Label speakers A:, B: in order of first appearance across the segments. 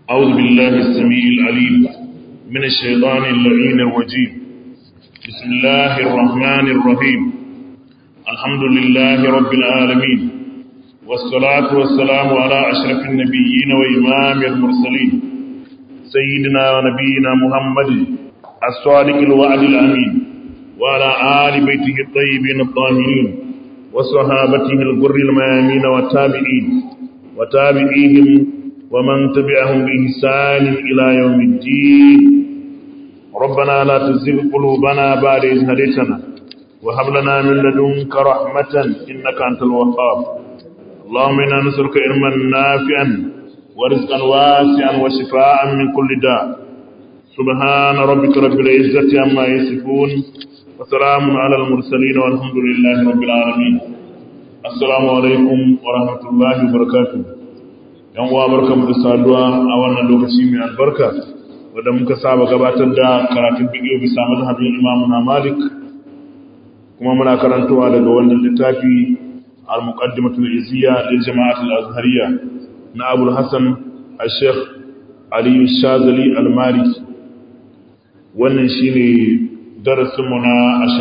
A: أعوذ بالله السميع العليم من الشيطان اللعين الرجيم بسم الله الرحمن الرحيم الحمد لله رب العالمين والصلاة والسلام على أشرف النبيين وإمام المرسلين سيدنا ونبينا محمد الصادق الوعد الأمين وعلى آل بيته الطيبين الطاهرين وصحابته الغر الميامين والتابعين وتابعيهم ومن تبعهم بإحسان إلى يوم الدين ربنا لا تزغ قلوبنا بعد إذ هديتنا وهب لنا من لدنك رحمة إنك أنت الوهاب اللهم إنا نسألك علما نافعا ورزقا واسعا وشفاء من كل داء سبحان ربك رب العزة عما يصفون وسلام على المرسلين والحمد لله رب العالمين السلام عليكم ورحمة الله وبركاته yan uwa barkamu da saduwa a wannan lokaci mai albarka wanda muka saba gabatar da karatun fiqh bisa mazhabin Imam na Malik kuma muna karantawa daga wannan littafi al-muqaddimatul izziya lil jama'at al-azhariyya na Abu Hassan al-Sheikh Ali Shazali al-Maliki wannan shine darasin mu na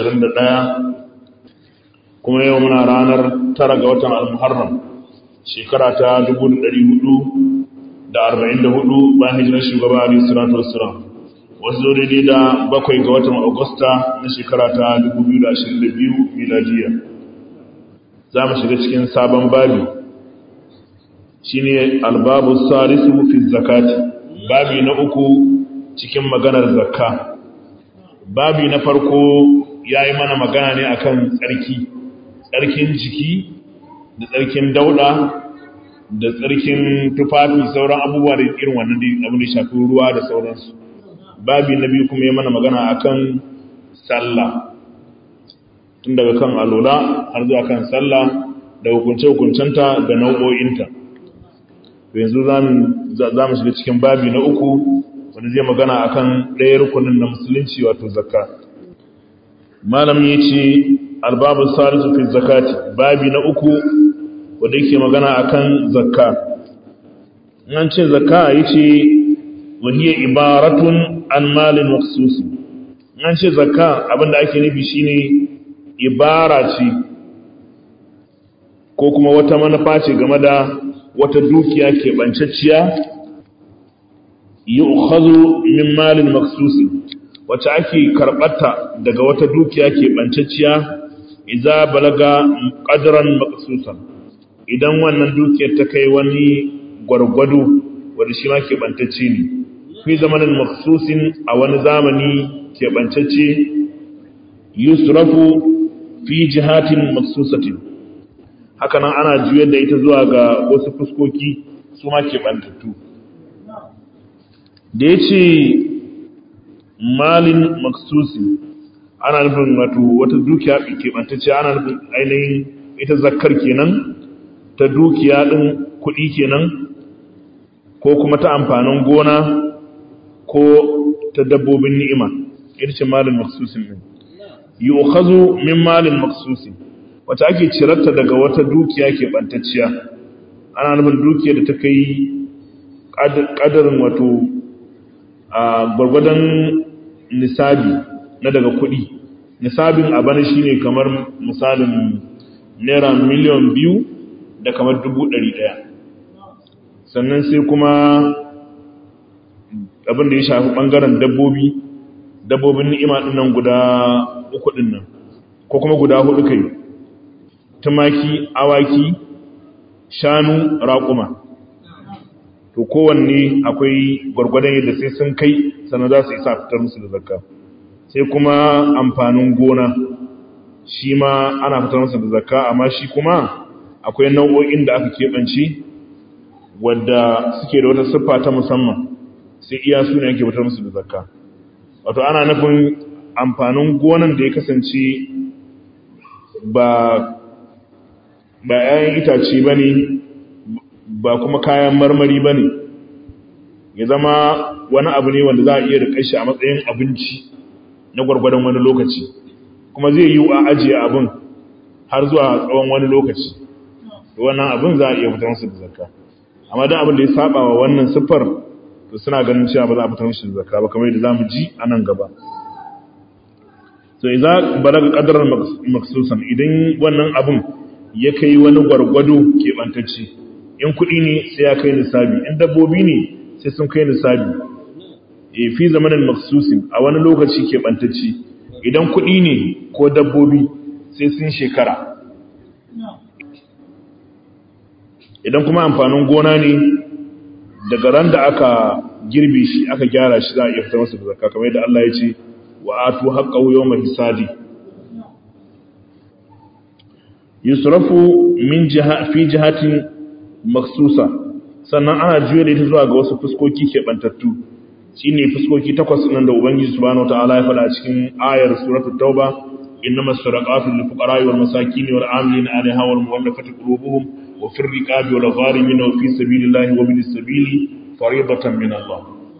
A: 21 kuma yau muna ranar 9 ga watan al-Muharram shekara ta 444 bayan hijirar shugaba Ali salatu wassalam wasu zo daidai da bakwai ga watan Agusta na shekara ta 2022 miladiya za mu shiga cikin sabon babi shine albabu salisu fi zakati babi na uku cikin maganar zakka babi na farko yayi mana magana ne akan tsarki tsarkin jiki da tsarkin dauda da tsarkin tufafi sauran abubuwa da irin wannan abin da shafi ruwa da sauransu babi na biyu kuma ya mana magana akan sallah tun daga kan alola har zuwa kan sallah da hukunce-hukuncenta da nau'o'inta yanzu za mu shiga cikin babi na uku wanda zai magana akan ɗaya rukunin na musulunci wato zakka malam ya ce albabu salisu fi zakati babi na uku wanda yake magana akan zakka an ce zakka yace wahiya ibaratun an malin maksusi an ce zakka abinda ake nufi shine ibara ce ko kuma wata manufa ce game da wata dukiya ke bancacciya yu'khadhu min malin maksusi wacce ake karbata daga wata dukiya ke bancacciya idza balaga qadran maqsusan idan wannan dukiyar ta kai wani gwargwado wanda shi ma keɓantacce ne fi zamanin maksusin a wani zamani keɓantacce yusrafu fi jihatin maksusatin hakanan ana juyar da ita zuwa ga wasu fuskoki su ma keɓantattu da ya ce malin maksusin ana nufin wato wata dukiya keɓantacce ana nufin ainihin ita zakkar kenan ta dukiya ɗin kuɗi kenan ko kuma ta amfanin gona ko ta dabbobin ni'ima ita ce malin maksusin ɗin yi ukhazu min malin maksusin wata ake cirarta daga wata dukiya ke ɓantacciya ana nufin dukiya da ta kai ƙadarin wato a gwargwadon nisabi na daga kuɗi nisabin abana shine kamar misalin naira miliyan biyu da kamar dubu ɗari ɗaya sannan sai kuma abin da ya shafi ɓangaren dabbobi dabbobin ni'ima ɗin nan guda uku ɗin nan ko kuma guda hudu kai tumaki awaki shanu raƙuma to kowanne akwai gwargwadon yadda sai sun kai sannan za su isa fitar musu da zakka sai kuma amfanin gona shi ma ana fitar musu da zakka amma shi kuma akwai nau'o'in da aka keɓance wadda suke da wata siffa ta musamman sai iya su ne ake fitar musu da zakka wato ana nufin amfanin gonan da ya kasance ba ba 'ya'yan itace ba ne ba kuma kayan marmari ba ne ya zama wani abu ne wanda za a iya riƙa shi a matsayin abinci na gwargwadon wani lokaci kuma zai yi a ajiye abin har zuwa tsawon wani lokaci wannan abin za a iya fitar masa da zakka amma don abin da ya saba wa wannan siffar to suna ganin cewa ba za a fitar mishi da zakka ba kamar yadda zamu ji a nan gaba so idza balaga qadaran maksusan idan wannan abun ya kai wani gwargwado keɓantacce in kuɗi ne sai ya kai nisabi in dabbobi ne sai sun kai nisabi e fi zamanin maksusin a wani lokaci keɓantacce idan kuɗi ne ko dabbobi sai sun shekara idan kuma amfanin gona ne daga ran da aka girbe shi aka gyara shi za a iya fitar masa da zakka kamar yadda Allah ya ce wa atu haqqahu yawma hisadi yusrafu min jiha fi jihatin maksusa sannan ana juya da ita zuwa ga wasu fuskoki keɓantattu shine fuskoki takwas nan da ubangiji subhanahu wataala ya faɗa a cikin ayar suratul tauba innama sadaqatu lil fuqara'i wal masakin wal 'amilina 'alayha wal mu'allafati qulubuhum wa fir riqabi wal gharimin wa fi sabilillahi wa bin sabili fariidatan min Allah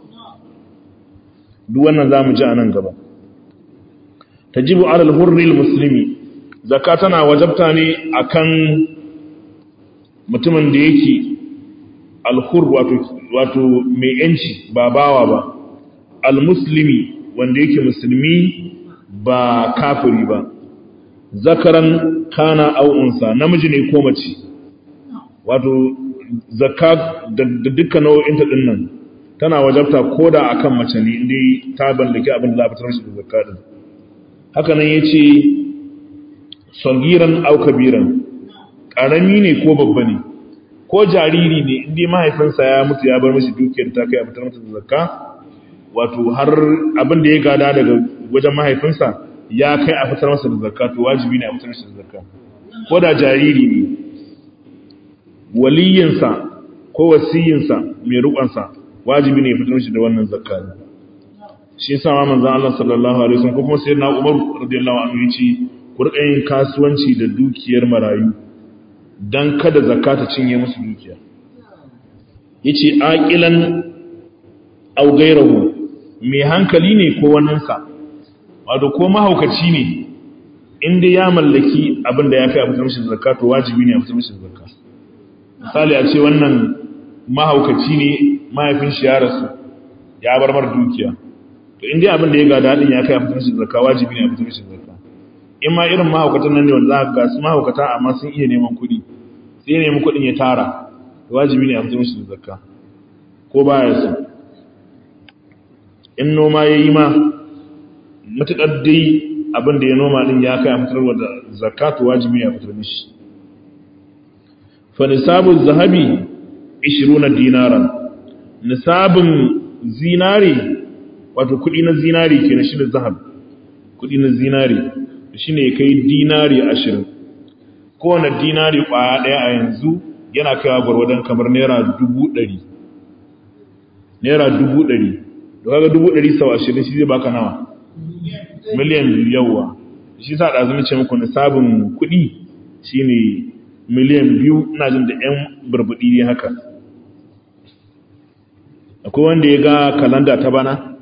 A: duk wannan zamu ji anan gaba tajibu 'ala al-hurri al-muslimi zakka tana wajabta ne akan mutumin da yake al-hur wato wato mai yanci ba bawa ba al-muslimi wanda yake musulmi ba kafiri ba zakaran kana au unsa namiji ne ko mace wato zakka da dukkan nau'inta din nan tana wajabta koda akan mace ne inda ta ballake abin da za a fitar shi da zakka din haka nan yace sagiran au kabiran karami ne ko babba ne ko jariri ne inda mahaifinsa ya mutu ya bar mashi dukiyar ta kai a fitar masa da zakka wato har abin da ya gada daga wajen mahaifinsa ya kai a fitar masa da zakka to wajibi ne a fitar masa da zakka ko da jariri ne waliyinsa ko wasiyinsa mai rukunsa wajibi ne ya fitar masa da wannan zakka shi yasa ma manzon Allah sallallahu alaihi wasallam ko kuma sayyidina Umar radiyallahu anhu yace ku rika yin kasuwanci da dukiyar marayu dan kada zakka ta cinye musu dukiya yace aqilan aw ghayruhu mai hankali ne ko waninsa wato ko mahaukaci ne inda ya mallaki abin da ya kai a fitar mishi zakka to wajibi ne a fitar mishi zakka misali a ce wannan mahaukaci ne mahaifin shi ya rasu ya bar mar dukiya to inda abin da ya gada din ya kai a fitar mishi zakka wajibi ne a fitar mishi zakka in ma irin mahaukatan nan ne wanda za ka ga su mahaukata amma sun iya neman kuɗi sai ya nemi kuɗin ya tara to wajibi ne a fitar mishi zakka ko baya so in noma ya yi ma matuƙar dai abin da ya noma ɗin ya kai a fitarwa da zakatu wajibi ya fitar mishi fa nisabun zahabi 20 dinaran nisabin zinari wato kuɗi na zinari ke na shi da zahab kuɗi na zinari shi ne kai dinari 20 kowane dinari ƙwaya ɗaya a yanzu yana kaiwa gwargwadon kamar naira dubu ɗari naira dubu ɗari da kaga dubu ɗari sau ashirin shi zai baka nawa miliyan biyu yawa shi sa ɗazu ce muku nisabin kuɗi shi ne miliyan biyu ina jin da ‘yan burbuɗi ne haka akwai wanda ya ga kalanda ta bana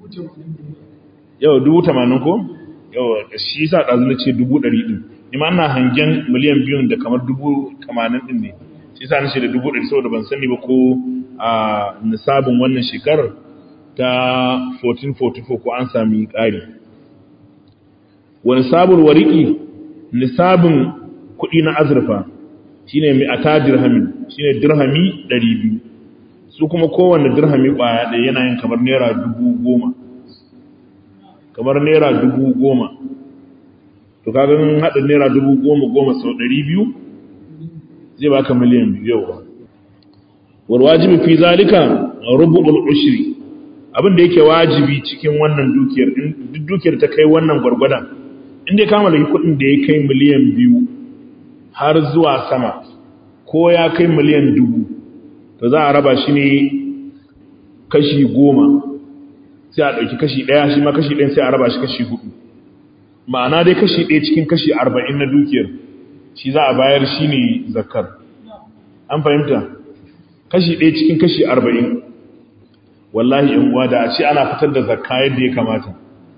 A: yau dubu tamanin ko yau shi sa ɗazu ce dubu ɗari ɗin ima ana hangen miliyan biyun da kamar dubu tamanin ɗin ne shi sa na ce da dubu ɗari saboda ban sani ba ko a nisabin wannan shekarar ta 1444 ko an sami ƙari wani sabon wariki nisabin kuɗi na azurfa shine mai ata dirhamin shine dirhami 200 su kuma kowanne dirhami ƙwaya ɗaya yana yin kamar naira dubu goma kamar naira dubu goma to kagan haɗin naira dubu goma goma sau 200 zai baka miliyan biyu yau warwajibi fi zalika rubu'ul ushri abin da yake wajibi cikin wannan dukiyar duk dukiyar ta kai wannan gwargwadon inda ya kama da kudin da ya kai miliyan biyu har zuwa sama ko ya kai miliyan dubu to za a raba shi ne kashi goma sai a ɗauki kashi ɗaya shi ma kashi ɗaya sai a raba shi kashi hudu ma'ana dai kashi ɗaya cikin kashi arba'in na dukiyar shi za a bayar shi ne zakar an fahimta kashi ɗaya cikin kashi arba'in wallahi in uwa da a ce ana fitar da zakka yadda ya kamata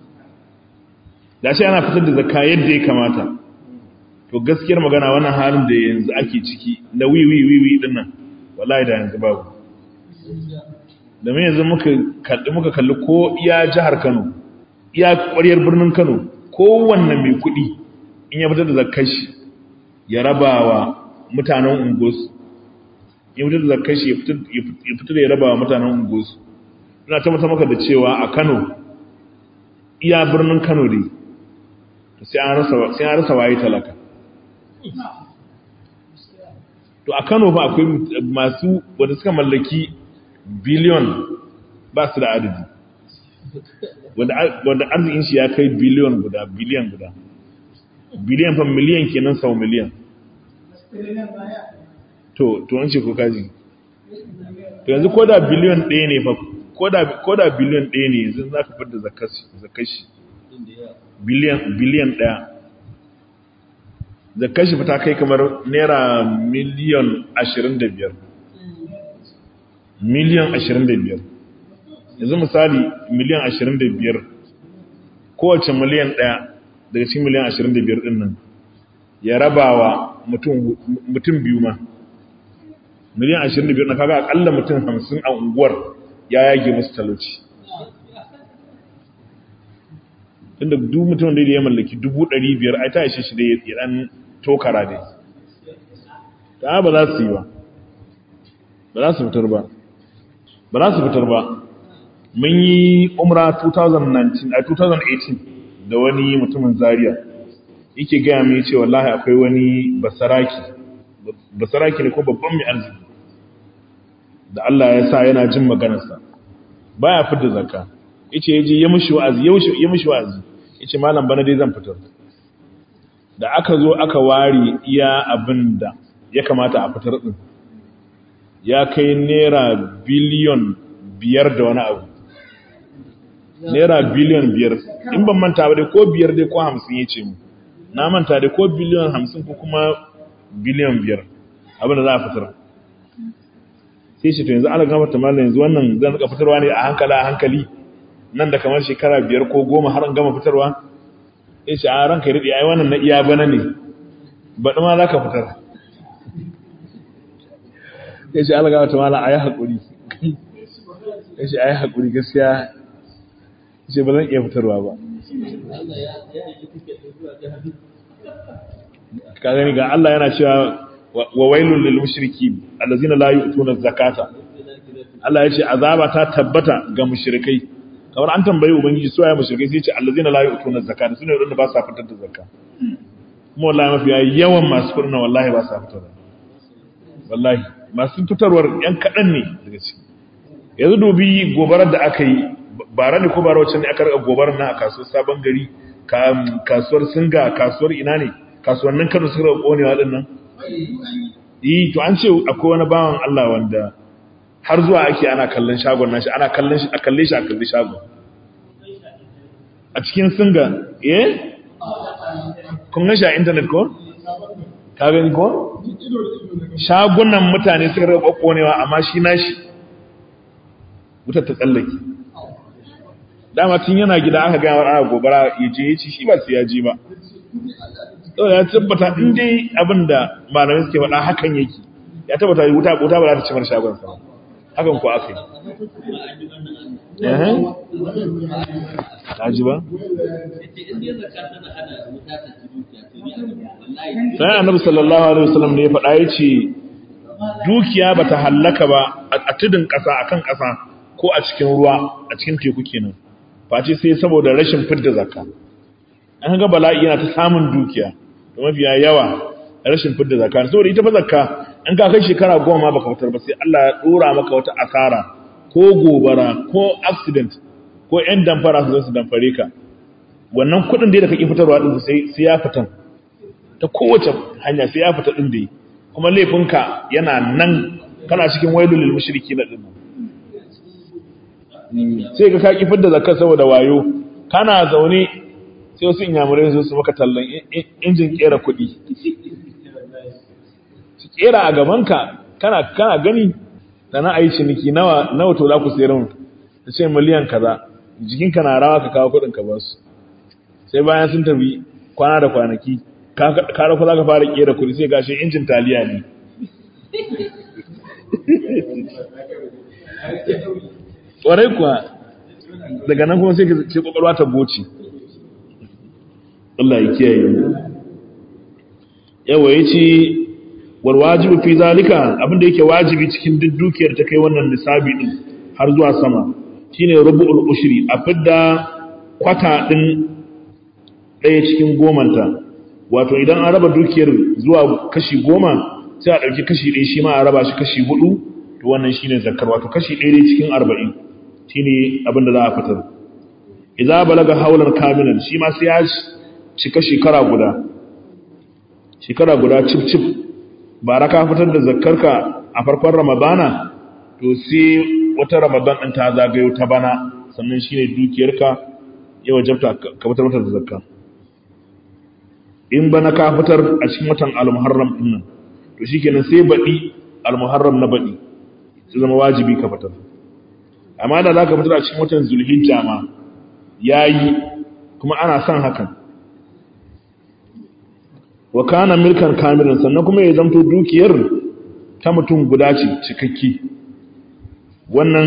A: da ce ana fitar da zakka yadda ya kamata to gaskiyar magana wannan halin da yanzu ake ciki na wiwi wiwi din nan wallahi da yanzu babu da mai yanzu muka kalli ko iya jihar kano iya ƙwaryar birnin kano kowanne mai kuɗi in ya fitar da zakar shi ya raba wa mutanen ungosu ya fitar da zakar shi ya fitar da ya raba wa mutanen ungosu ina tabbata maka da cewa a kano iya birnin kano dai sai an rasa waye talaka to a kano ba akwai masu wanda suka mallaki biliyon ba su da adadi wanda arzikin shi ya kai biliyon guda biliyan guda biliyan fa miliyan kenan sau miliyan to to an ce ko kaji to yanzu ko da biliyon ɗaya ne fa ko da biliyon ɗaya ne yanzu za ka fidda zakashi biliyan ɗaya zakashi fa ta kai kamar naira miliyan ashirin da biyar miliyan ashirin da biyar yanzu misali miliyan ashirin da biyar kowace miliyan ɗaya daga cikin miliyan ashirin da biyar ɗin nan ya raba wa mutum biyu ma miliyan ashirin da biyar na kaga akalla mutum hamsin a unguwar ya yage musu talauci inda duk mutum da ya mallaki dubu ɗari biyar ai ta ishe shi da ya ɗan tokara dai ta ba za su yi ba ba za su fitar ba ba za su fitar ba mun yi umra 2019 a 2018 da wani mutumin zaria yake gaya mai ce wallahi akwai wani basaraki basaraki ne ko babban mai arziki da Allah ya sa yana jin maganarsa baya fitar zakka yace yaje ya mishi wa'azi ya mishi wa'azi yace malam bana dai zan fitar da aka zo aka ware iya abinda ya kamata a fitar din ya kai naira biliyon biyar da wani abu naira biliyon biyar in ban manta ba dai ko biyar dai ko hamsin ya ce mu na manta dai ko biliyon hamsin ko kuma biliyon biyar abin da za a fitar sai shi to yanzu ala gama tamala yanzu wannan zan rika fitarwa ne a hankali a hankali nan da kamar shekara biyar ko goma har an gama fitarwa sai shi a ranka ya daɗe ai wannan na iya bana ne baɗi ma za ka fitar ya ce ala gama tamala a yi haƙuri ya ce a yi haƙuri gaskiya ce ba zan iya fitarwa ba ka gani ga Allah yana cewa wa wailul lil mushriki allazina la yu'tuna zakata Allah ya ce azaba ta tabbata ga mushrikai kamar an tambayi ubangiji su ya mushrikai sai ya ce allazina la yu'tuna zakata sune wanda ba sa fitar da zakka kuma wallahi mafi yawan masu furna wallahi ba sa fitar wallahi masu fitarwar yan kadan ne daga ciki yanzu dubi gobarar da aka yi bara ne ko bara wacce ne aka rika gobarar nan a kasuwar sabon gari kasuwar singa kasuwar ina ne kasuwannin kano suka rika konewa din nan yi to an ce akwai wani bawan Allah wanda har zuwa ake ana kallon shagon nashi ana kallon shi a kalle shi a kalli shagon a cikin singa eh kun gashi a intanet ko ka gani ko shagunan mutane suka rika konewa amma shi nashi wutar ta tsallake dama tun yana gida aka gaya ana gobara ya je ya ci shi ba su ya ji ba saboda ya tabbata in dai abin da malamai suke faɗa hakan yake ya tabbata wuta wuta ba za ta ci mar shagon sa hakan ko aka yi eh ji ba sai annabi sallallahu alaihi wasallam ne ya faɗa yace dukiya bata hallaka ba a tudun ƙasa akan ƙasa ko a cikin ruwa a cikin teku kenan face sai saboda rashin fidda zakka an ga bala'i yana ta samun dukiya da mafiya yawa rashin fidda zakka saboda ita fa zakka in ka kai shekara goma baka fitar ba sai Allah ya dora maka wata asara ko gobara ko accident ko ƴan damfara su zo su damfare ka wannan kuɗin da kake fitarwa din sai sai ya fitan ta kowace hanya sai ya fita din da kuma laifinka yana nan kana cikin wailul lil mushriki na din sai ka kaki fidda zakar saboda wayo kana zaune sai wasu inyamurai su su maka tallan injin kera kuɗi su kera a gabanka kana kana gani da na ayi ciniki nawa nawa to za ku sayar mu ta ce miliyan kaza jikinka na rawa ka kawo kuɗin ka basu sai bayan sun tafi kwana da kwanaki ka rafa za ka fara kera kuɗi sai gashi injin taliya ne ƙwarai kuwa daga nan kuma sai ka ce ƙwaƙwalwa ta goce Allah ya kiyaye mu yawa ya ce walwajibu fi zalika abinda yake wajibi cikin duk dukiyar ta kai wannan nisabi din har zuwa sama shine rubu'ul ushri a fidda kwata din ɗaya cikin gomanta wato idan an raba dukiyar zuwa kashi goma sai a ɗauki kashi ɗaya shi ma a raba shi kashi hudu to wannan shine zakar wato kashi ɗaya dai cikin arba'in shine abin da za a fitar idza balaga haulan kamilan shi ma sai ya cika shekara guda shekara guda cif cif bara ka fitar da zakkarka a farkon ramadana to sai wata ramadan ɗin ta zagayo ta bana sannan shine dukiyarka ya wajabta ka fitar mata da zakka in bana ka fitar a cikin watan al-muharram din nan to shikenan sai baɗi al-muharram na baɗi sai zama wajibi ka fitar amma da zaka fitar a cikin watan zulhijja ma yayi kuma ana son hakan wa kana milkan kamilan sannan kuma ya zamto dukiyar ta mutum guda ce cikakki wannan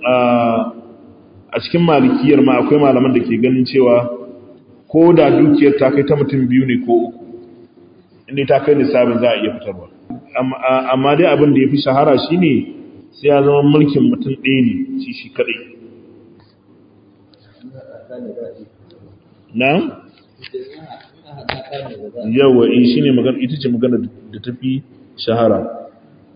A: a cikin malikiyar ma akwai malaman da ke ganin cewa ko da dukiyar ta kai ta mutum biyu ne ko uku inda ta kai lissafin za a iya fitarwa amma dai abin da ya fi shahara shi ne sai ya zama mulkin mutum ɗaya ne shi shi kaɗai na? yawa in shi ne ita ce magana da ta fi shahara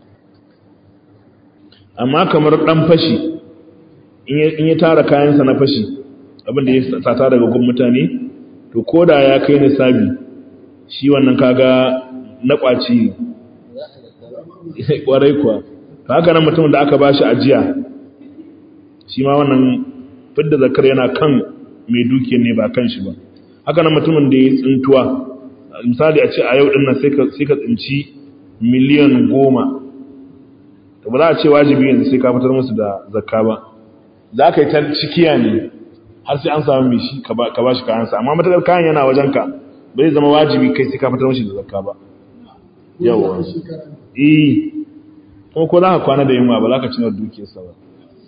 A: amma kamar ɗan fashi in ya tara kayansa na fashi abinda ya sata daga gun mutane to ko da ya kai nisabi shi wannan kaga na ƙwaci ƙwarai kuwa ta haka nan mutumin da aka ba shi ajiya shi ma wannan fidda zakar yana kan mai dukiyar ne ba kan shi ba haka nan mutumin da ya tsintuwa misali a ce a yau dinnan sai ka tsinci miliyan goma to ba za a ce wajibi yanzu sai ka fitar musu da zakka ba za ka yi ta cikiya ne har sai an samu mai shi ka ba shi kayansa amma matakar kayan yana wajenka ba zai zama wajibi kai sai ka fitar mashi da zakka ba yawa eh kuma ko za ka kwana da yunwa ba za ka cinar dukiyarsa ba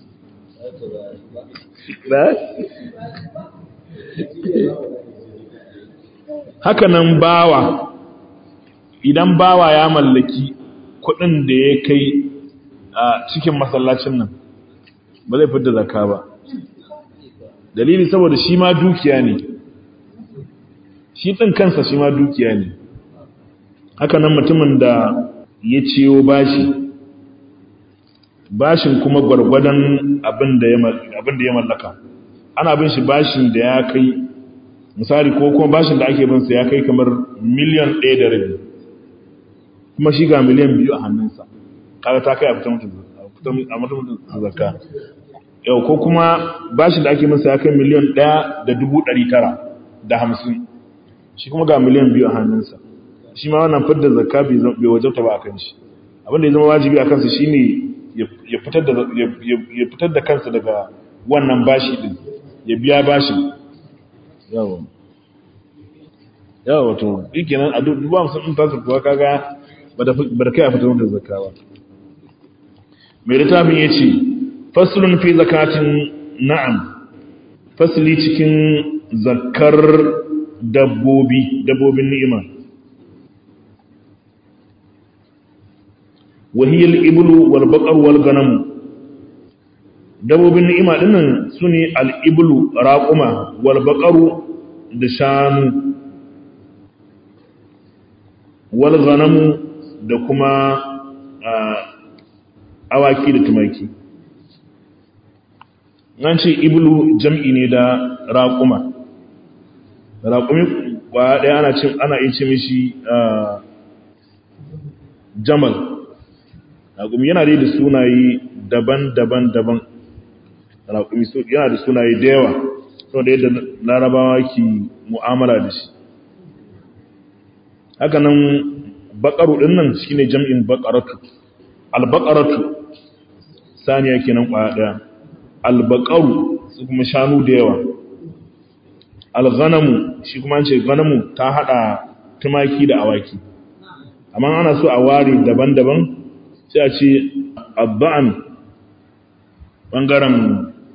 A: haka nan bawa idan bawa ya mallaki kudin da ya kai a cikin masallacin nan ba zai fitar zakka ba dalili saboda shi ma dukiya ne shi ɗin kansa shi ma dukiya ne haka nan mutumin da ya ciyo bashi bashin kuma gwargwadon abin da ya mallaka ana bin shi bashin da ya kai misali ko kuma bashin da ake binsa ya kai kamar miliyan ɗaya da rabi kuma shi ga miliyan biyu a hannunsa kaga ta kai a fitar mutum zakka yau ko kuma bashin da ake masa ya kai miliyan ɗaya da dubu ɗari tara da hamsin shi kuma ga miliyan biyu a hannunsa shi ma wannan fidda zakka bai wajabta ba a kan shi abinda ya zama wajibi a kansa shi ne ya fitar da kansa daga wannan bashi din ya biya bashi yawa yawa wato ike nan a duba musamman in tasir kuwa kaga ba da kai a fitar da zakka ba mai littafin ya ce fasulun fi zakatin na'am fasili cikin zakar dabbobi dabbobin ni'ima wahiyar ibulu wal baqar wal ganam dabbobin ni'ima dinnan sune al ibulu raquma wal baqaru da shanu wal ganamu da kuma awaki da tumaki nan ce iblu jam'i ne da raƙuma raƙumi ƙwaya ɗaya ana cin ana iya ce mishi jamal raƙumi yana dai da sunaye daban-daban daban raƙumi yana da sunaye da yawa sau da yadda larabawa ke mu'amala da shi haka nan baƙaru ɗin nan shi ne jam'in baƙaratu albaƙaratu saniya kenan ƙwaya ɗaya albaƙaru su kuma shanu da yawa alghanamu shi kuma ce ganamu ta haɗa tumaki da awaki amma ana so a ware daban-daban sai a ce abba'an ɓangaren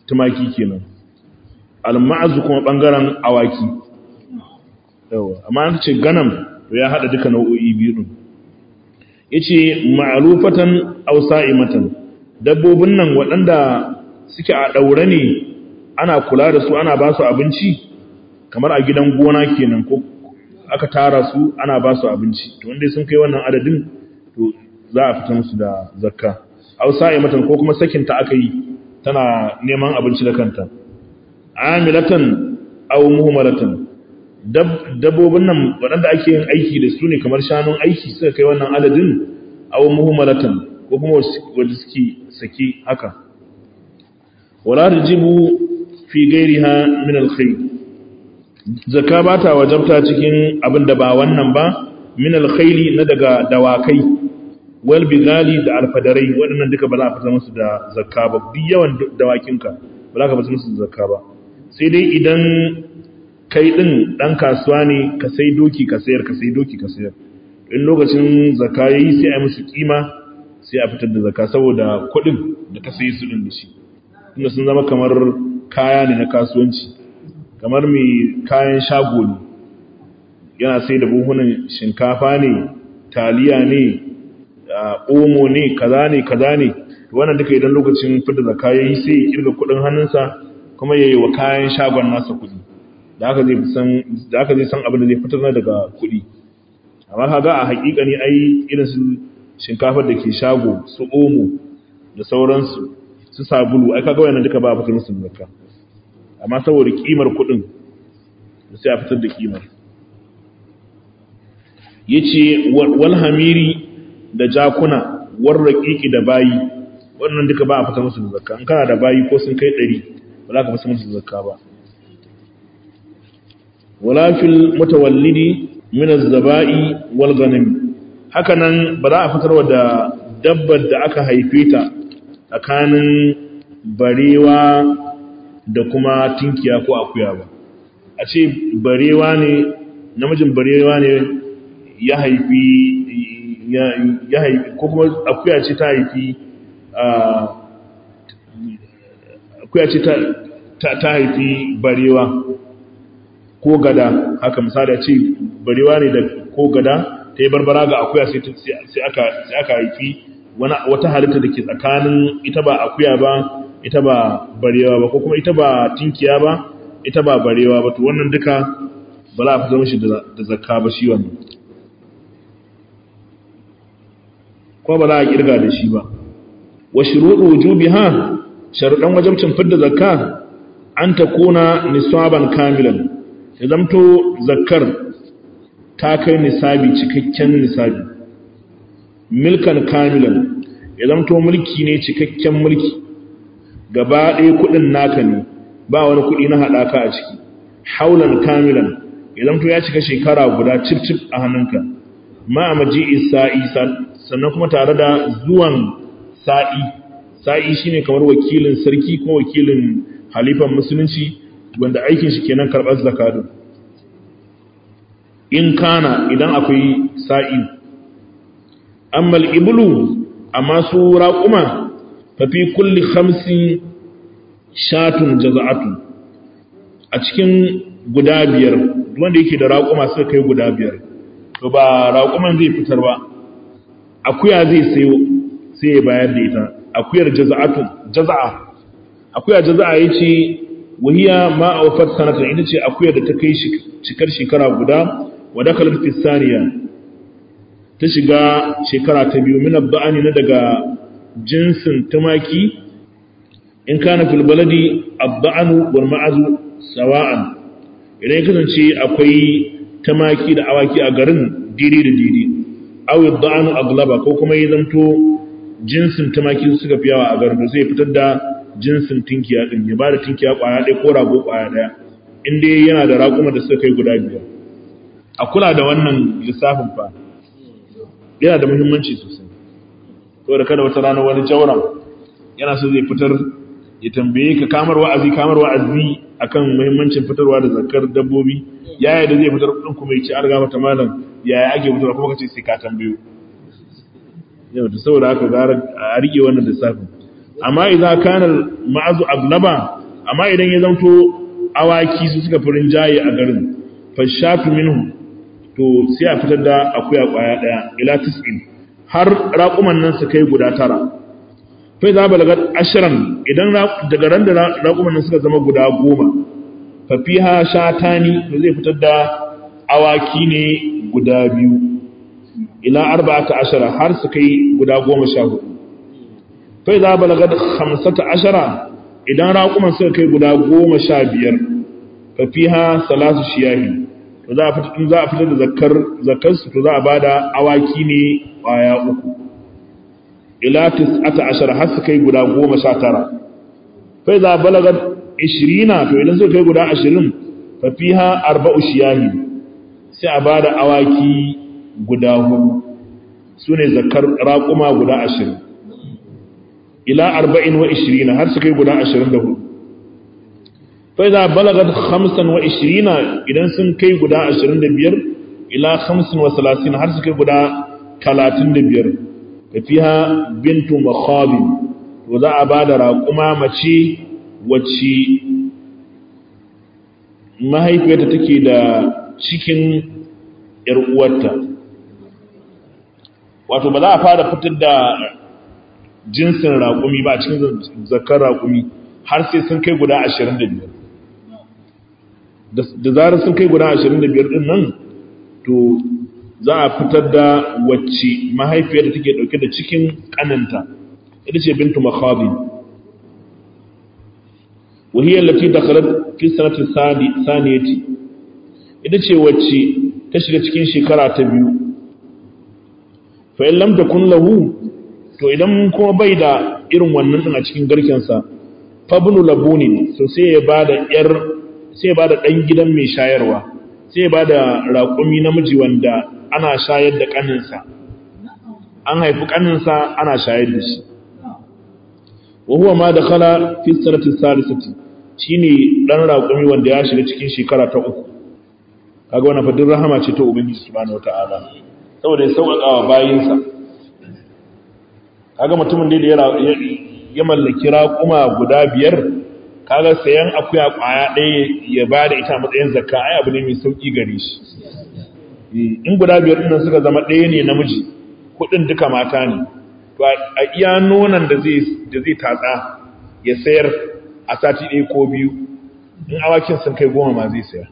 A: tumaki kenan al-ma'azu kuma bangaren awaki yawa amma an ce ganam to ya hada duka nau'o'i biyu din yace ma'rufatan aw sa'imatan dabbobin nan waɗanda suke a daure ne ana kula da su ana ba su abinci kamar a gidan gona kenan ko aka tara su ana ba su abinci to wanda sun kai wannan adadin to za a fita musu da zakka aw sa'imatan ko kuma sakin ta aka yi tana neman abinci da kanta amilatan aw muhmalatan dabbobin nan waɗanda ake yin aiki da su ne kamar shanun aiki suka kai wannan adadin aw muhmalatan ko kuma wanda suke saki haka wala tajibu fi ghairiha min al-khayr zakka ba ta wajabta cikin abin da ba wannan ba min al-khayli na daga dawakai wal bigali da alfadarai waɗannan duka ba za a fita musu da zakka ba duk yawan dawakinka ba za ka fita musu da zakka ba sai dai idan kai din dan kasuwa ne ka sai doki ka sayar ka sai doki ka sayar in lokacin zakka yayi sai a yi musu kima sai a fitar da zakka saboda kuɗin da ka sayi su din da shi tunda sun zama kamar kaya ne na kasuwanci kamar mai kayan shago ne yana sai da buhunan shinkafa ne taliya ne omo ne kaza ne kaza ne wannan duka idan lokacin fidda zakka yayi sai ya kirga kudin hannunsa kuma yayi wa kayan shagon nasa kudi da haka zai san da haka zai san abin da zai fitar daga kudi amma kaga a hakika ne ai irin su shinkafar da ke shago su omo da sauransu su sabulu ai kaga wannan duka ba a fitar musu zakka amma saboda kimar kudin sai a fitar da kimar yace wal hamiri da jakuna war raqiqi da bayi wannan duka ba a fitar musu da zakka in kana da bayi ko sun kai 100 ba za ka fitar musu da zakka ba wala fil mutawallidi min az-zaba'i wal ghanim hakanan ba za a fitarwa da dabbar da aka haife ta tsakanin barewa da kuma tinkiya ko akuya ba a ce barewa ne namijin barewa ne ya haifi ya haifi ko kuma akuya ce ta haifi akuya ce ta haifi barewa ko gada haka misali a ce barewa ne da ko gada ta yi barbara ga akuya sai aka haifi wata halitta da ke tsakanin ita ba akuya ba ita ba barewa ba ko kuma ita ba tinkiya ba ita ba barewa ba to wannan duka ba za a fitar mishi da zakka ba shi wannan ko ba za a kirga da shi ba wa shuruɗu wujubiha sharuɗan wajibcin fidda zakka an ta kuna nisaban kamilan ya zamto zakkar ta kai nisabi cikakken nisabi milkan kamilan ya zamto mulki ne cikakken mulki gaba ɗaya kuɗin naka ne ba wani kuɗi na haɗaka a ciki haulan kamilan ya zamto ya cika shekara guda cif-cif a hannunka ma a maji'i sa'i sannan kuma tare da zuwan sa'i sa'i shine kamar wakilin sarki ko wakilin halifan musulunci wanda aikin shi kenan karɓar zakatun in kana idan akwai sa'i amma ibulu amma su raƙuma fafi kulli hamsin shatun jaza'atu a cikin guda biyar wanda yake da raƙuma suka kai guda biyar to ba raƙuman zai fitar ba akuya zai sayo sai ya bayar da ita akuyar jaza'atu jaza'a akuya jaza'a yace wahiya ma awfat sanatan ita ce akuyar da ta kai cikar shekara guda wa dakalat fi saniya ta shiga shekara ta biyu min abba'ani na daga jinsin tumaki in kana fil baladi abba'anu wal ma'azu sawa'an idan ya kasance akwai tumaki da awaki a garin didi da didi aw yadda'anu aglaba ko kuma ya zanto jinsin tumaki suka fi yawa a garin da zai fitar da jinsin tinkiya din ya bada tinkiya kwaya ɗaya ko rago kwaya ɗaya in dai yana da raƙuma da suka kai guda biyar a kula da wannan lissafin fa yana da muhimmanci sosai saboda kada wata rana wani jauran yana so zai fitar ya tambaye ka kamar wa'azi kamar wa'azi akan muhimmancin fitarwa da zakar dabbobi yaya da zai fitar din kuma ya ci arga mata malam yaya ake fitarwa kuma kace sai ka tambayo yau da saboda haka gara a rike wannan lissafin amma idan kana ma'azu aglaba amma idan ya zanto awaki su suka furin jaye a garin fashatu minhu to sai a fitar da akuya kwaya daya ila tis'in har raƙuman nan su kai guda tara fai za balaga ashirin idan daga ran da raƙuman nan suka zama guda goma fafiha shatani to zai fitar da awaki ne guda biyu ila arba'ata ashara har su kai guda goma sha hudu fai za balaga hamsata ashara idan raƙuman suka kai guda goma sha biyar fafiha salasu shiyahi to za a fitar za a fitar da zakkar zakkar su to za a bada awaki ne kwaya uku ila tis'ata ashara har su kai guda goma sha tara fa idza balagat 20 to idan suka kai guda 20 fa fiha arba'u shiyahi sai a bada awaki guda hudu sune zakkar raquma guda 20 ila 40 har su kai guda 24 فإذا بلغت خمسا وعشرين إذا سن كي قدا عشرين دبير إلى خمس وثلاثين هرس كي قدا ثلاثين دبير فيها بنت مخاض وذا أباد راقما مچي وچي mahaifiyarta take da cikin uwarta wato ba za a fara fitar da jinsin raƙumi ba a cikin zakar raƙumi har sai sun kai guda ashirin da biyar da zarar sun kai guda ashirin da biyar ɗin nan to za a fitar da wacce mahaifiyar da take ɗauke da cikin ƙananta ita ce bintu makhabi wahiyar lati da kalar kisanatin saniyati ita ce wacce ta shiga cikin shekara ta biyu fa'in lamta kun lahu to idan kuma bai da irin wannan ɗin a cikin garkensa fabnu labunin so sai ya bada yar sai ya bada dan gidan mai shayarwa sai ya bada raƙumi namiji wanda ana shayar da kaninsa an haifi kaninsa ana shayar da shi wa huwa ma dakhala fi sanati salisati shine dan raƙumi wanda ya shiga cikin shekara ta uku kaga wannan fadin rahama ce ta ubangiji subhanahu wataala saboda ya sauƙaƙa wa bayinsa kaga mutumin da ya ya mallaki raƙuma guda biyar kaga sayan akuya ƙwaya ɗaya ya ba da ita matsayin zakka ai abu ne mai sauƙi gare shi in guda biyar ɗin suka zama ɗaya ne namiji kuɗin duka mata ne to a iya nonon da zai da zai tatsa ya sayar a sati ɗaya ko biyu in awakin sun kai goma ma zai sayar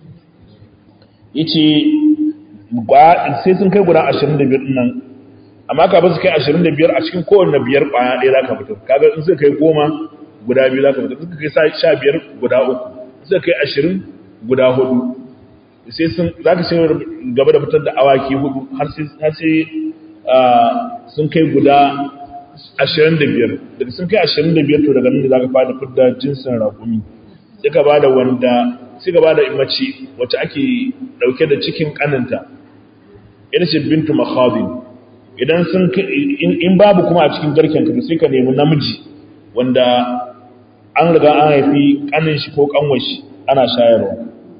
A: yace sai sun kai guda ashirin da biyar ɗin nan amma ka ba su kai 25 a cikin kowanne biyar kwaya ɗaya za ka fitar kaga in suka kai goma guda biyu za ka fitar suka kai sha biyar guda uku suka kai ashirin guda hudu sai sun za ka shigar gaba da fitar da awaki hudu har sai sun kai guda ashirin da biyar daga sun kai ashirin da biyar to daga nan da za ka fara fitar da jinsin raƙumi sai ka ba da wanda sai ka ba da mace wacce ake ɗauke da cikin ƙaninta ita ce bintu makhadin idan sun in babu kuma a cikin garken ka sai ka nemi namiji wanda an riga an haifi kanin shi ko kanwar shi ana shayarwa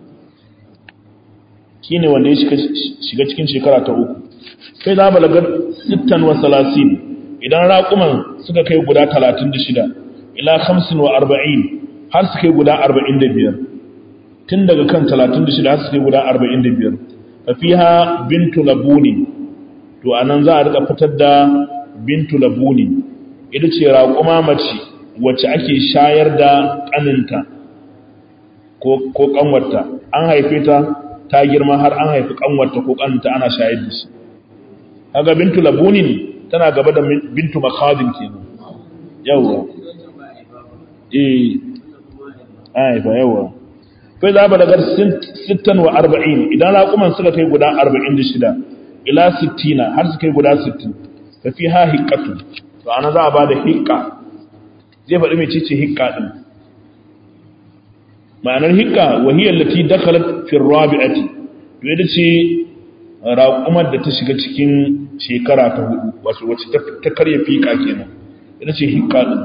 A: shine wanda ya shiga cikin shekara ta uku sai za balagar sittan wa salasin idan raƙuman suka kai guda talatin da shida ila hamsin wa arba'in har su kai guda arba'in da biyar tun daga kan talatin da shida har su kai guda arba'in da biyar fafiha bintu labuni to anan za a rika fitar da bintu labuni ita ce raƙuma mace wacce ake shayar da ƙaninta ko ƙanwarta an haife ta ta girma har an haifi ƙanwarta ko ƙaninta ana shayar da shi kaga bintu labunin tana gaba da bintu makhadin kenan yawa eh haifa yawa kai za ba daga 46 idan raƙuman suka kai guda 46 ila 60 har su kai guda 60 fa fi ha hiqqatu to ana za a bada hiqqa zai faɗi mai cece hiqqa din ma'anar hiqqa wa hiya allati dakhalat fi ar-rabi'ati to ita ce raƙumar da ta shiga cikin shekara ta hudu wato wacce ta karya fiqa kenan ita ce hiqqa din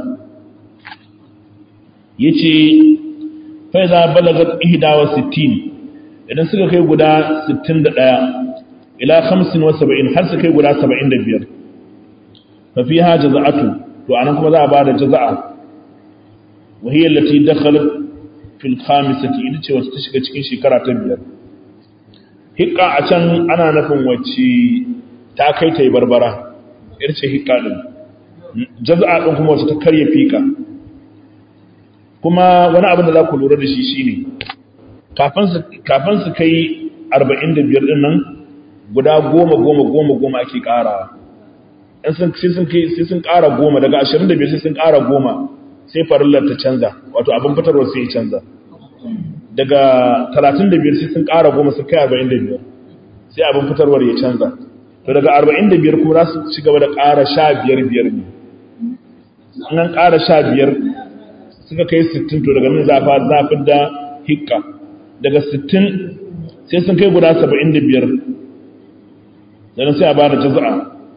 A: yace fa idza balagat 61 idan suka kai guda 61 ila 75 har su kai guda 75 fa fiha jaza'atu to anan kuma za a bada jaza'a wa hiya allati dakhalat fil khamisati ita ce wacce ta shiga cikin shekara ta biyar hikka a can ana nufin wacce ta kai ta yi barbara ita ce hikka din jaza'a din kuma wacce ta karya fika kuma wani abin da za ku lura da shi shine kafin su kai 45 din nan guda goma goma goma goma ake karawa sai sun kara goma daga 25 sai sun kara goma sai farillar ta canza wato abin fitarwar sai ya canza daga 35 sai sun kara goma sun kai 45 sai abin fitarwar ya canza to daga 45 kuma za su ci gaba da kara 15 biyar ne an kara 15 suka kai 60 to daga nan zafa zafin da hikka daga 60 sai sun kai guda 75 daga sai a ba da jaza'a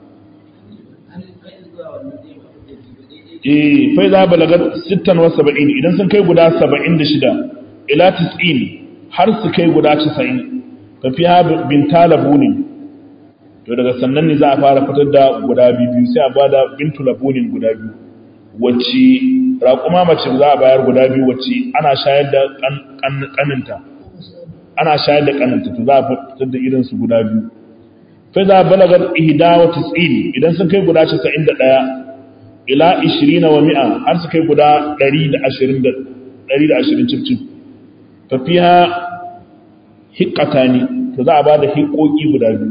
A: eh fai za balagar 76 idan sun kai guda 76 ila 90 har su kai guda 90 fa fiha bin talabunin to daga sannan ne za a fara fitar da guda biyu sai a bada bintu labunin guda biyu wacce raƙuma mace za a bayar guda biyu wacce ana shayar da ƙaninta ana shayar da ƙaninta to za a fitar da irinsu guda biyu fai za a balagar ihda wa tis'in idan sun kai guda 91 ila 20 wa mi'a har su kai guda 120 cif-cif tafiya hikata ne to za a ba da hikoki guda biyu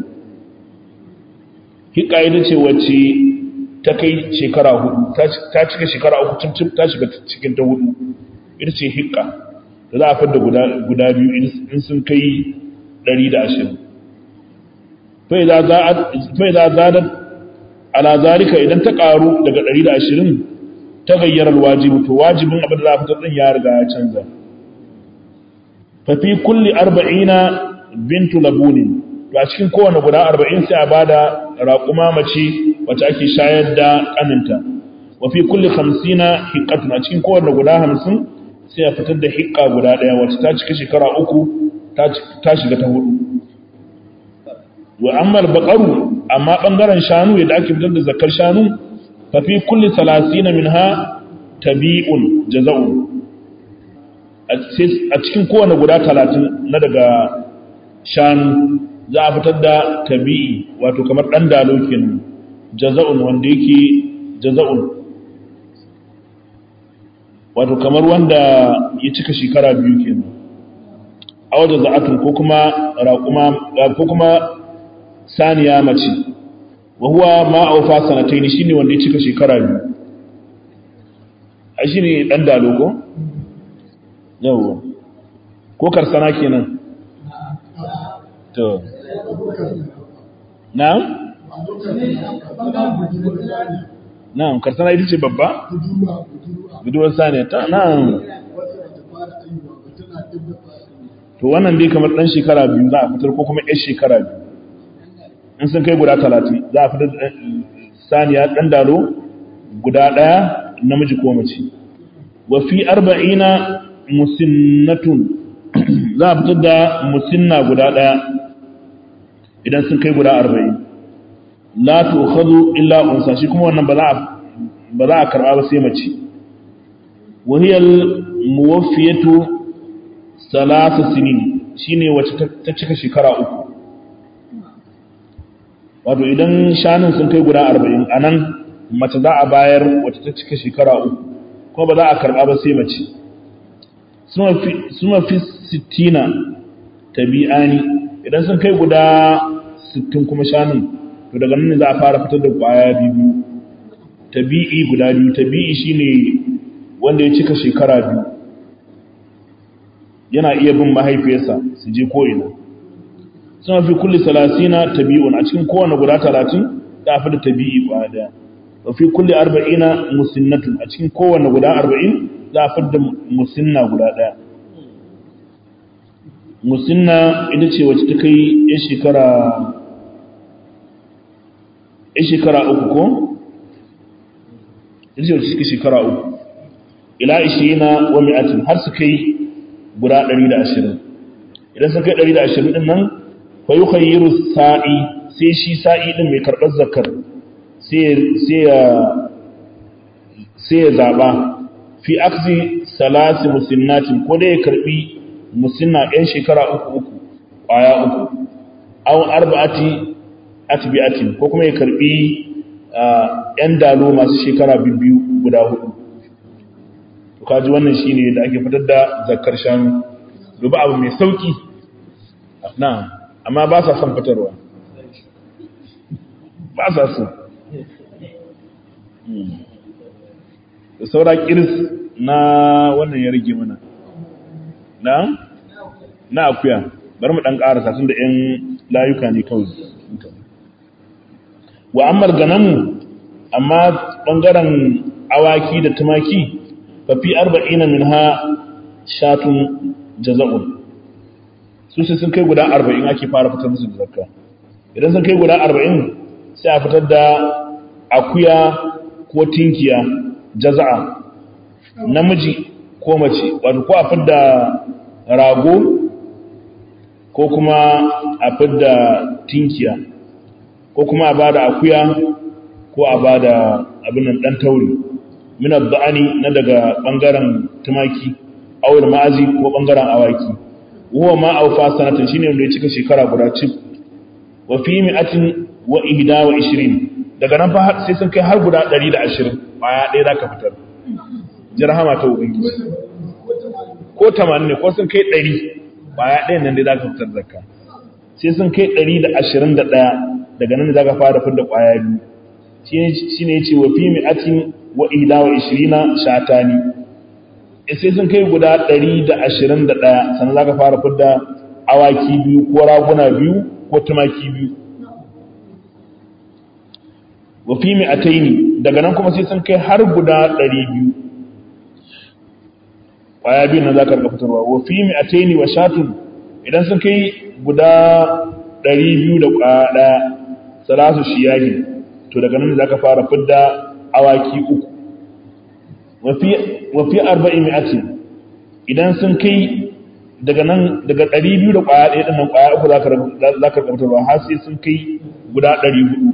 A: hika ita ce wacce ta kai shekara hudu ta cika shekara uku cif-cif ta shiga cikin ta hudu ita ce hika to za a fadda guda biyu in sun kai 120 fai za zadar ala zalika idan ta karu daga 120 ta gayyar alwajibu to wajibin abin da za a fitar din ya riga ya canza fa fi kulli 40 bintu labunin to a cikin kowane guda 40 sai a bada raquma mace wacce ake shayar da kaninta wa fi kulli 50 hiqqatun a cikin kowane guda 50 sai a fitar da hiqqa guda daya wacce ta cika shekara uku ta shiga ta hudu wa amma al-baqaru amma bangaren shanu yadda ake fitar da zakar shanu fa fi kulli 30 minha tabi'un jaza'un a cikin kowane guda 30 na daga shanu za a fitar da tabi'i wato kamar dan dalo kenan jaza'un wanda yake jaza'un wato kamar wanda ya cika shekara biyu kenan a wajen za'atun ko kuma raƙuma ko kuma saniya mace wa huwa ma aufa sanataini shine wanda ya cika shekara biyu ai shine dan dalogo yawa ko karsana kenan to na'am na'am karsana ita ce babba budurwar saniya ta na'am to wannan dai kamar dan shekara biyu za a fitar ko kuma yar shekara biyu in sun kai guda talatin za a fitar saniya ɗan dalo guda ɗaya namiji ko mace wa fi arba'ina musinnatun za a fitar da musinna guda ɗaya idan sun kai guda arba'in la tukhadhu illa unsa shi kuma wannan ba za a ba za a karba ba sai mace wa hiya al muwaffiyatu salasa sinin shine wacce ta cika shekara uku wato idan shanun sun kai guda arba'in a nan mace za a bayar wacce ta cika shekara uku ko ba za a karɓa ba sai mace suma fi sittina tabi'ani idan sun kai guda sittin kuma shanun to daga nan za a fara fitar da ƙwaya biyu tabi'i guda biyu tabi'i shine wanda ya cika shekara biyu yana iya bin mahaifiyarsa su je ko'ina suna fi kulli salasina tabi'un a cikin kowane guda talatin ta fi da tabi'i ba daya wa fi kulli arba'ina musinnatun a cikin kowane guda arba'in za a fi da musinna guda daya musinna ita ce wacce ta kai yan shekara yan shekara uku ko ita ce wacce ta kai shekara uku ila ishirina wa mi'atin har su kai guda 120 idan sun kai 120 din nan fa yukhayyiru sa'i sai shi sa'i din mai karɓar zakar sai ya sai ya zaba fi aksi salasi musinnatin ko dai ya karbi musinna yan shekara uku uku kwaya uku aw arba'ati atbi'atin ko kuma ya karbi yan dalo masu shekara biyu guda hudu to kaji wannan shine da ake fitar da zakkar shanu duba abu mai sauki na amma ba sa son fitarwa ba sa so da saura kiris na wannan ya rage mana na na akuya bari mu dan karasa tun da yan layuka ne kawai wa ammar ganamu amma bangaren awaki da tumaki fa fi arba'ina minha shatun jaza'un su sai sun kai guda arba'in ake fara fitar musu da zakka idan sun kai guda arba'in sai a fitar da akuya ko tinkiya jaza'a namiji ko mace wato ko a fidda rago ko kuma a fidda tinkiya ko kuma a bada akuya ko a bada abin dan tauri min ad-da'ani na daga bangaren tumaki awul ma'azi ko bangaren awaki huwa ma awfa sanatan shine wanda ya cika shekara guda cif wa fi mi'atin wa ihda wa 20 daga nan fa sai sun kai har guda 120 baya ɗaya zaka fitar jirhama ta ubangiji ko 80 ne ko sun kai 100 baya ɗayan nan dai zaka fitar zakka sai sun kai 121 daga nan zaka fara fitar da kwaya biyu shine yace wa fi mi'atin wa ihda wa 20 shatani sai sun kai guda 121 sannan za ka fara fidda awaki biyu ko raguna biyu ko tumaki biyu wafi mai ataini daga nan kuma sai sun kai har guda 200 ƙwaya biyu nan za ka rika fitarwa wafi mai ataini wa shatun idan sun kai guda 200 da ƙwaya ɗaya salasu shiyahi to daga nan za ka fara fidda awaki uku wafi arba'in mi'atin idan sun kai daga nan daga ɗari biyu da ƙwaya ɗaya ɗin nan ƙwaya uku za ka ƙarfatar ba har sai sun kai guda ɗari hudu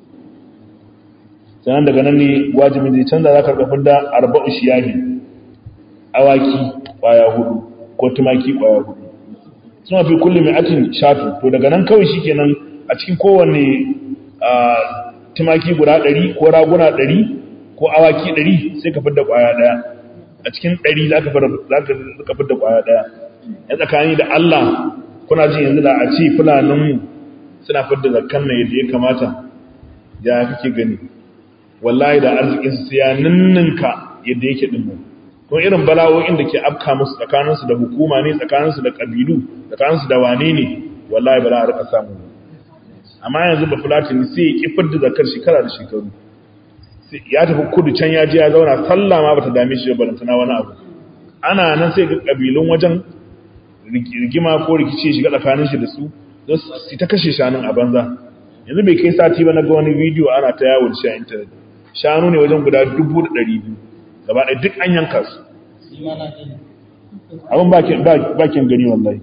A: sannan daga nan ne wajibin zai canza za ka ƙarfafar da arba'u shiyahi awaki ƙwaya hudu ko tumaki ƙwaya hudu suna fi kulle mi'atin shatu to daga nan kawai shi kenan a cikin kowane tumaki guda ɗari ko raguna ɗari ko awaki ɗari sai ka fidda ƙwaya ɗaya a cikin ɗari za ka fidda ƙwaya ɗaya ya tsakani da Allah kuna jin yanzu da a ce fulaninmu suna fidda zakkan na yadda ya kamata ya kake gani wallahi da arzikinsu sai ya ninninka yadda yake ɗin nan kuma irin bala'o'in da ke afka musu tsakaninsu da hukuma ne tsakaninsu da ƙabilu tsakaninsu da wane ne wallahi ba za a rika samu amma yanzu ba fulatini sai ya ƙi fidda zakkar shekara da shekaru ya tafi kudu can ya je ya zauna sallah ma bata dame shi ba balantana wani abu ana nan sai ga kabilun wajen rigima ko rikici shiga tsakanin shi da su don su ta kashe shanun a banza yanzu bai kai sati ba na ga wani bidiyo ana ta yawo da shi a intanet shanu ne wajen guda dubu da ɗari biyu gaba ɗaya duk an yanka su abin bakin gani wallahi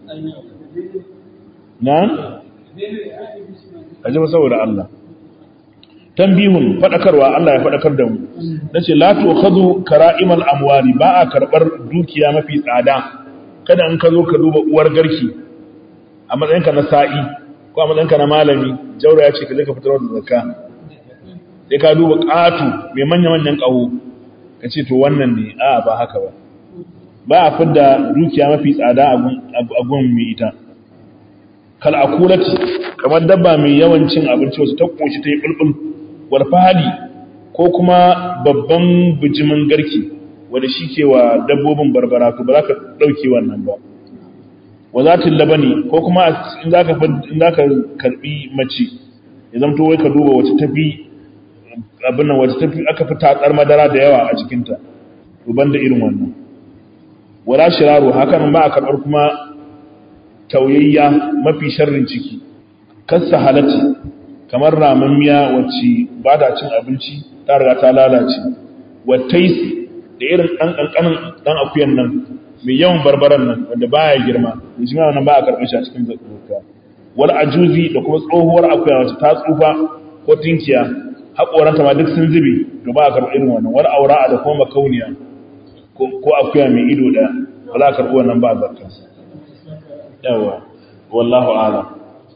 A: na? a ji saboda Allah tambihun fadakarwa Allah ya fadakar da mu nace la tu'khadhu kara'imal amwali ba a karbar dukiya mafi tsada kada in ka zo ka duba uwar garki a matsayinka na sa'i ko a matsayinka na malami jaura ya ce ka je ka fitar da zakka sai ka duba qatu mai manya manyan kaho ka ce to wannan ne a ba haka ba ba a fidda dukiya mafi tsada a gun mai ita kal akulati kamar dabba mai yawan cin abinci wasu ta koshi ta yi bulbul warfahali ko kuma babban bijimin garki wanda shi ke wa dabbobin barbara to ba za ka ɗauke wannan ba wa za ta labani ko kuma in za ka karɓi mace ya zamto wai ka duba wacce tafi abin nan wacce tafi aka fi tatsar madara da yawa a cikinta to ban da irin wannan wala shiraru hakan ba a karɓar kuma tauyayya mafi sharrin ciki kasa halatti kamar ramammiya wacce ba ta cin abinci ta riga ta lalace wattaisi da irin ɗan ƙanƙanin ɗan akuyan nan mai yawan barbaran nan wanda baya girma da shi nan ba a karɓar shi a cikin zakka wal ajuzi da kuma tsohuwar akuya wacce ta tsufa ko tinkiya haƙoranta ma duk sun zube to ba a karɓi irin wannan wani aura da kuma makauniya ko akuya mai ido ɗaya ba za a karɓi wannan ba zakka yawa wallahu a'lam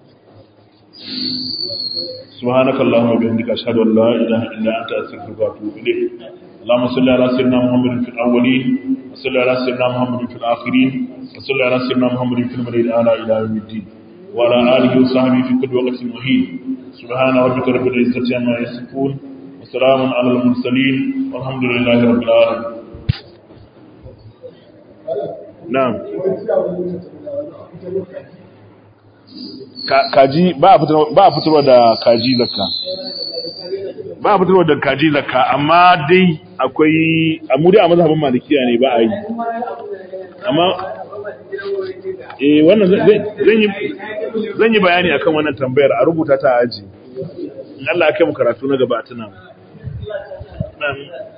A: سبحانك اللهم وبحمدك اشهد ان لا اله الا انت استغفرك واتوب اليك اللهم صل على سيدنا محمد في الاولين وصل على سيدنا محمد في الاخرين وصل على سيدنا محمد في المرء الاعلى الى يوم الدين وعلى اله وصحبه في كل وقت مهين سبحان ربك رب العزه عما يصفون وسلام على المرسلين والحمد لله رب العالمين نعم kaji ba a fitarwa da kaji zakka ba a fitarwa da kaji zakka amma dai akwai amma dai a mazhabin malikiya ne ba a yi amma eh wannan zan yi zan yi bayani akan wannan tambayar a rubuta ta aji in Allah ya kai mu karatu na gaba tuna